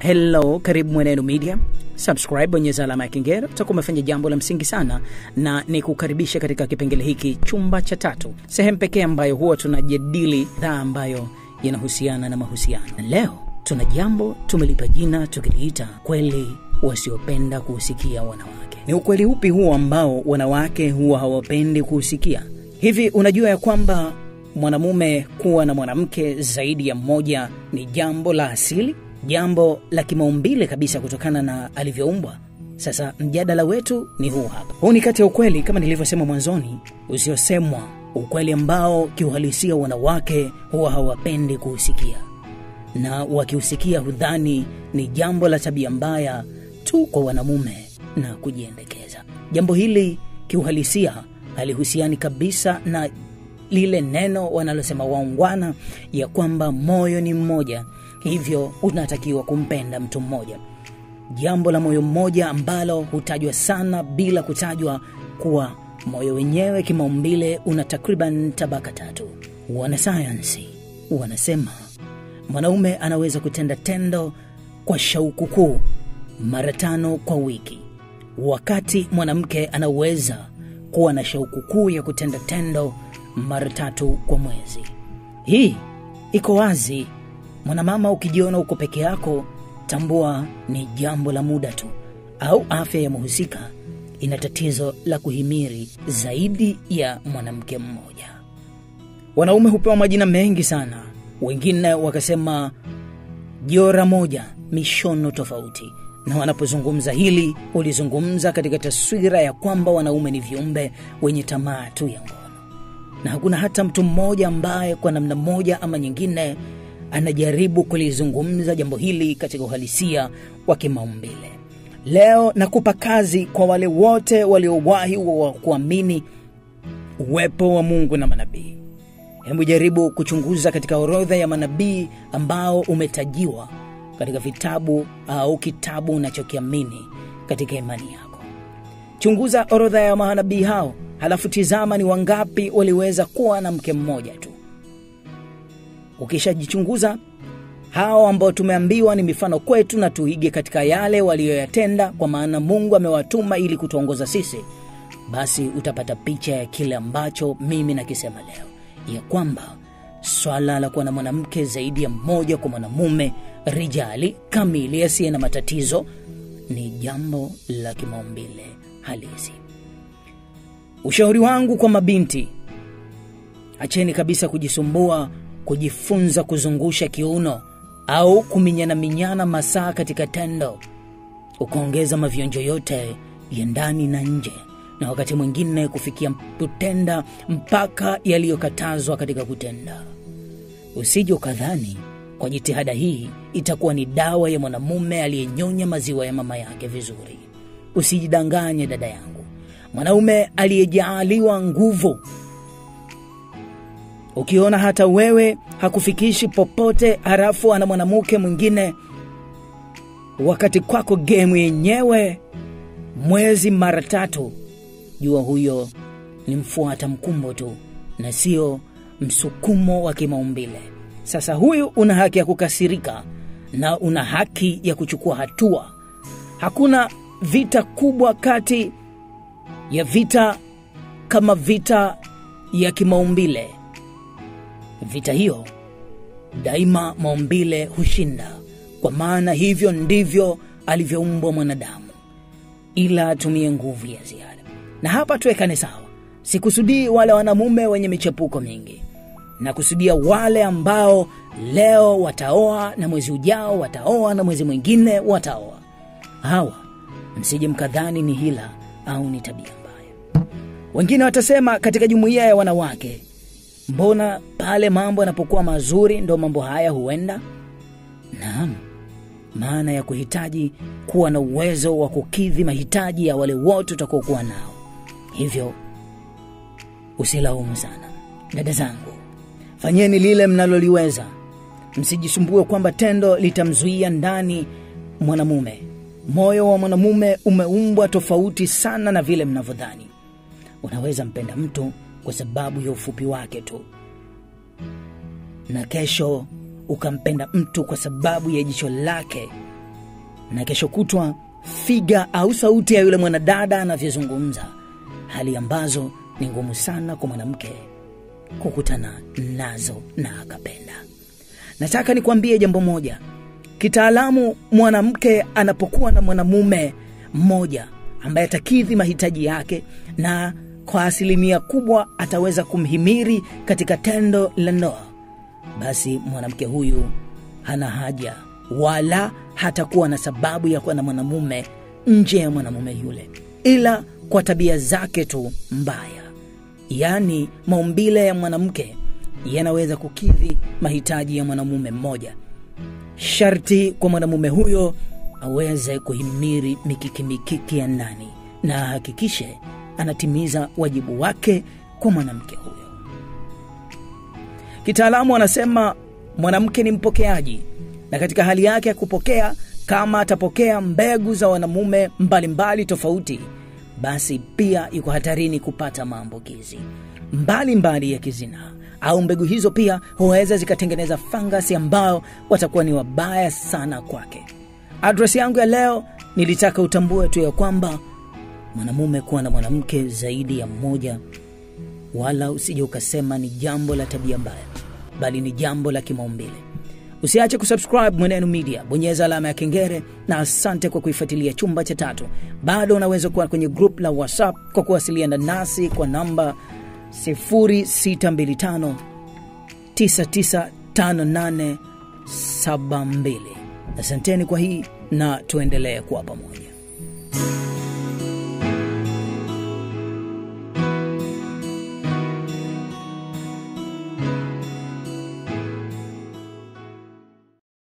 Hello, karibu Mwenendo Media. Subscribe, bonyeza alama ya kengele, utakuwa umefanya jambo la msingi sana, na ni kukaribisha katika kipengele hiki, chumba cha tatu, sehemu pekee ambayo huwa tunajadili dhaa ambayo yanahusiana na mahusiano. Na leo tuna jambo tumelipa jina tukiliita kweli wasiopenda kuusikia wanawake. Ni ukweli upi huo ambao wanawake huwa hawapendi kuusikia? Hivi unajua ya kwamba mwanamume kuwa na mwanamke zaidi ya mmoja ni jambo la asili, jambo la kimaumbile kabisa kutokana na alivyoumbwa. Sasa mjadala wetu ni huu hapa. Huu ni kati ya ukweli kama nilivyosema mwanzoni, usiosemwa, ukweli ambao kiuhalisia wanawake huwa hawapendi kuusikia, na wakiusikia hudhani ni jambo la tabia mbaya tu kwa wanamume na kujiendekeza. Jambo hili kiuhalisia halihusiani kabisa na lile neno wanalosema waungwana ya kwamba moyo ni mmoja, hivyo unatakiwa kumpenda mtu mmoja. Jambo la moyo mmoja ambalo hutajwa sana bila kutajwa kuwa moyo wenyewe kimaumbile una takriban tabaka tatu. Wanasayansi wanasema mwanaume anaweza kutenda tendo kwa shauku kuu mara tano kwa wiki, wakati mwanamke anaweza kuwa na shauku kuu ya kutenda tendo mara tatu kwa mwezi. Hii iko wazi. Mwanamama, ukijiona uko peke yako, tambua ni jambo la muda tu, au afya ya mhusika ina tatizo la kuhimiri zaidi ya mwanamke mmoja. Wanaume hupewa majina mengi sana, wengine wakasema jora moja, mishono tofauti na wanapozungumza hili hulizungumza katika taswira ya kwamba wanaume ni viumbe wenye tamaa tu ya ngono, na hakuna hata mtu mmoja ambaye kwa namna moja ama nyingine anajaribu kulizungumza jambo hili katika uhalisia wa kimaumbile. Leo nakupa kazi kwa wale wote waliowahi wa kuamini uwepo wa Mungu na manabii. Hebu jaribu kuchunguza katika orodha ya manabii ambao umetajiwa katika vitabu au kitabu unachokiamini katika imani yako. Chunguza orodha ya manabii hao, halafu tizama ni wangapi waliweza kuwa na mke mmoja tu. Ukishajichunguza hao ambao tumeambiwa ni mifano kwetu, na tuige katika yale waliyoyatenda, kwa maana Mungu amewatuma ili kutuongoza sisi, basi utapata picha ya kile ambacho mimi nakisema leo, ya kwamba swala la kuwa na mwanamke zaidi ya mmoja kwa mwanamume rijali kamili asiye na matatizo ni jambo la kimaumbile halisi. Ushauri wangu kwa mabinti, acheni kabisa kujisumbua kujifunza kuzungusha kiuno au kuminyana minyana masaa katika tendo, ukaongeza mavionjo yote ya ndani na nje, na wakati mwingine kufikia kutenda mpaka yaliyokatazwa katika kutenda. Usije ukadhani kwa jitihada hii itakuwa ni dawa ya mwanamume aliyenyonya maziwa ya mama yake vizuri. Usijidanganye dada yangu, mwanaume aliyejaaliwa nguvu, ukiona hata wewe hakufikishi popote, halafu ana mwanamke mwingine, wakati kwako gemu yenyewe mwezi mara tatu, jua huyo ni mfuata mkumbo tu na sio msukumo wa kimaumbile. Sasa huyu una haki ya kukasirika na una haki ya kuchukua hatua. Hakuna vita kubwa kati ya vita kama vita ya kimaumbile. Vita hiyo daima maumbile hushinda, kwa maana hivyo ndivyo alivyoumbwa mwanadamu, ila atumie nguvu ya ziada. Na hapa tuwekane sawa, sikusudii wale wanamume wenye michepuko mingi na kusudia wale ambao leo wataoa na mwezi ujao wataoa na mwezi mwingine wataoa. Hawa msije mkadhani ni hila au ni tabia mbaya. Wengine watasema katika jumuiya ya wanawake, mbona pale mambo yanapokuwa mazuri ndo mambo haya huenda? Naam, maana ya kuhitaji kuwa na uwezo wa kukidhi mahitaji ya wale wote utakokuwa nao. Hivyo usilaumu sana, dada zangu. Fanyeni lile mnaloliweza, msijisumbue kwamba tendo litamzuia ndani mwanamume. Moyo wa mwanamume umeumbwa tofauti sana na vile mnavyodhani. Unaweza mpenda mtu kwa sababu ya ufupi wake tu, na kesho ukampenda mtu kwa sababu ya jicho lake na kesho kutwa figa au sauti ya yule mwanadada anavyozungumza, hali ambazo ni ngumu sana kwa mwanamke kukutana nazo na akapenda. Nataka nikwambie jambo moja, kitaalamu, mwanamke anapokuwa na mwanamume mmoja ambaye atakidhi mahitaji yake na kwa asilimia kubwa ataweza kumhimiri katika tendo la ndoa, basi mwanamke huyu hana haja wala hatakuwa na sababu ya kuwa na mwanamume nje ya mwanamume yule, ila kwa tabia zake tu mbaya, yaani maumbile ya mwanamke yanaweza kukidhi mahitaji ya mwanamume mmoja. Sharti kwa mwanamume huyo aweze kuhimiri mikiki mikiki ya ndani na ahakikishe anatimiza wajibu wake kwa mwanamke huyo. Kitaalamu anasema mwanamke ni mpokeaji, na katika hali yake ya kupokea, kama atapokea mbegu za wanamume mbalimbali tofauti, basi pia yuko hatarini kupata maambukizi mbalimbali ya kizinaa au mbegu hizo pia huweza zikatengeneza fangasi ambao watakuwa ni wabaya sana kwake. Adresi yangu ya leo, nilitaka utambue tu ya kwamba mwanamume kuwa na mwanamke zaidi ya mmoja, wala usije ukasema ni jambo la tabia mbaya, bali ni jambo la kimaumbile. Usiache kusubscribe Mwenenu Media, bonyeza alama ya kengele, na asante kwa kuifuatilia Chumba cha Tatu. Bado unaweza kuwa kwenye group la WhatsApp kwa kuwasiliana nasi kwa namba 0625 995872. Asanteni kwa hii na tuendelee kuwa pamoja.